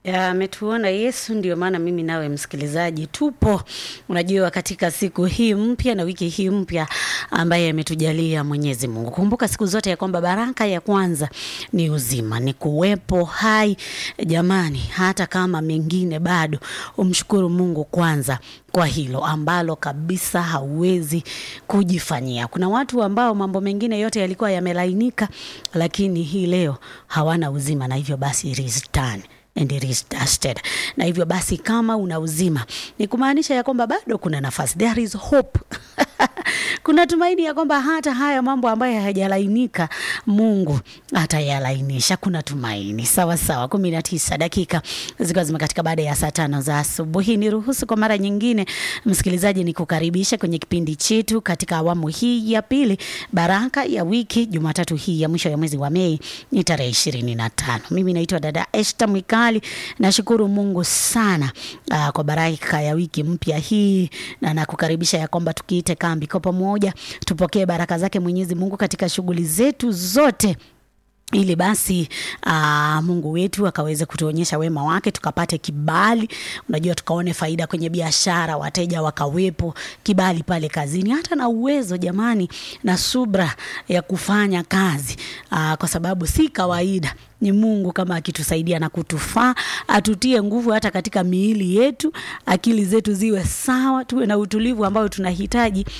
ametuona Yesu. Ndio maana mimi nawe msikilizaji tupo, unajua, katika siku hii mpya na wiki hii mpya ambaye ametujalia Mwenyezi Mungu. Kumbuka siku zote ya kwamba baraka ya kwanza ni uzima, ni kuwepo hai. Jamani, hata kama mengine bado, umshukuru Mungu kwanza kwa hilo ambalo kabisa hauwezi kujifanyia. Kuna watu ambao mambo mengine yote yalikuwa yamelainika, lakini hii leo hawana uzima, na hivyo basi it is done and it is dusted. Na hivyo basi kama una uzima ni kumaanisha ya kwamba bado kuna nafasi, there is hope kuna tumaini ya kwamba hata haya mambo ambayo hayajalainika Mungu atayalainisha. Kuna tumaini. Sawa sawa, kumi na tisa dakika zikiwa zimekatika baada ya saa tano za asubuhi. Niruhusu kwa mara nyingine, msikilizaji, ni kukaribisha kwenye kipindi chetu katika awamu hii ya pili, baraka ya wiki, Jumatatu hii ya mwisho ya mwezi wa Mei ni tarehe ishirini na tano. Mimi naitwa dada Esther Mwikali. Nashukuru Mungu sana uh, kwa baraka ya wiki mpya hii na nakukaribisha ya kwamba tukiite kambi kwa pamoja tupokee baraka zake Mwenyezi Mungu katika shughuli zetu zote ili basi aa, Mungu wetu akaweze kutuonyesha wema wake, tukapate kibali, unajua, tukaone faida kwenye biashara, wateja wakawepo, kibali pale kazini, hata na uwezo jamani, na subra ya kufanya kazi aa, kwa sababu si kawaida ni Mungu kama akitusaidia na kutufaa, atutie nguvu hata katika miili yetu, akili zetu ziwe sawa, tuwe na utulivu ambao tunahitaji